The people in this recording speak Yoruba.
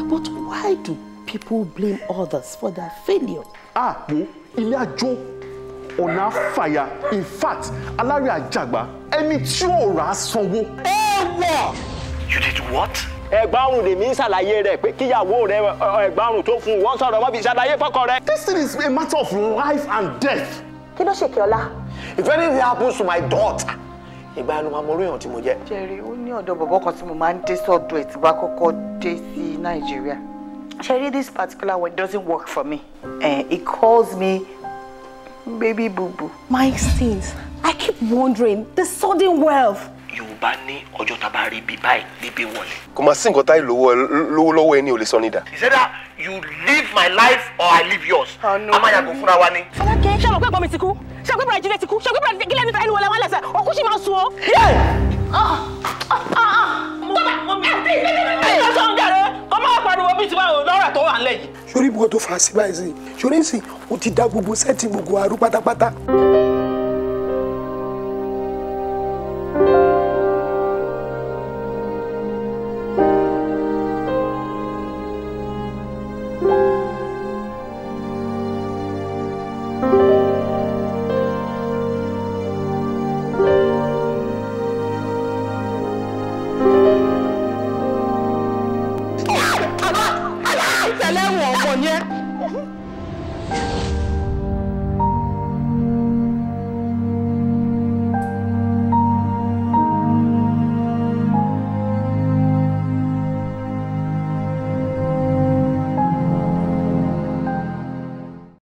But why do people blame others for their failure? àpò ilé àjò ọ̀nà àfàyà in fact alárè àjàgbá ẹni tí ò rà á sanwó. You did what? ẹgbàrún lèmi ń ṣàlàyé rẹ pé kíyàwó rẹ ẹgbàrún tó fún un wọn sọ̀rọ̀ wọn fi ṣàlàyé fọ́kọ rẹ. this thing is a matter of life and death. kí ló ṣe kí ọlá. if anything happens to my daughter ìgbà yẹn ló máa mọ orí èèyàn tí mo jẹ. Jerry ó ní ọ̀dọ̀ bọ̀bọ̀ kan tí mo máa ń dé sọ́dọ̀ ẹ̀ tí bá kọ́kọ́ dé sí Nàìjíríà. Jerry this particular one doesn't work for me. Uh, he calls me baby boo boo. My stings. I keep wondering the sudden wealth. yorùbá ní ọjọ́ tá a bá rí ibi báyìí níbi wọlé. kò máa sí nǹkan táyì lówó lówó lọ́wọ́ ẹni ò lè sọ nídà. is it that you live my life or I live yours. a máa yàgò fúnra wa ni. Fọlákẹ́ ṣé ọmọ pé ẹ̀gbọ́n mi ti kú? ṣé ọmọ pé bàrẹ̀ jíde ti kú? ṣé ọmọ pé bàrẹ̀ gílẹ̀ níta ẹni wọlé wọn lẹ́sẹ̀? Òkú sì máa sun o. Ẹ̀yọ́ tó ń jàre, kọ́ máa pariwo bíi tiwa ò lọ́rọ̀ tó wà ń lẹ̀ yìí. sórí ibùkún tó fà á sí báyìí sí sórí sì o ti da gbogbo sẹ́ẹ̀tì gbogbo àrú pátápátá. Tẹ̀lé wọn ọmọ yẹn.